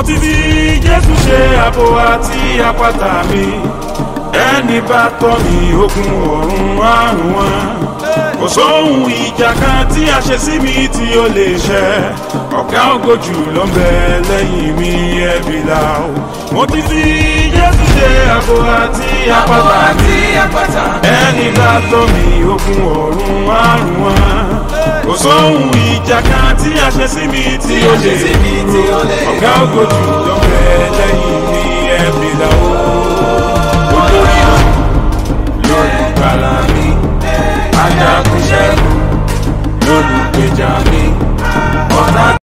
mo ti fi jésù ṣe àbò àti àpáta mi ẹni bá tọ́ mi ogun ọ̀run àrùn wọn kò sóhun ìjà kan tí a ṣe sí mi tí ó lè ṣẹ ọ̀gá ògo jù ló ń bẹ lẹ́yìn mi ẹ̀bí la o mo ti fi jésù ṣe àbò àti àpáta mi ẹni bá tọ́ mi ogun ọ̀run àrùn wọn kò sóhun ìjà kan tí a ṣe sí mi tí ó lè dúró ọ̀gá ògo jù ló ń bẹ lẹ́yìn mi ẹ̀bí la o olórí lólùgbàlà mi ajagunṣẹ́gun lólùgbèjà mi ọ̀tá.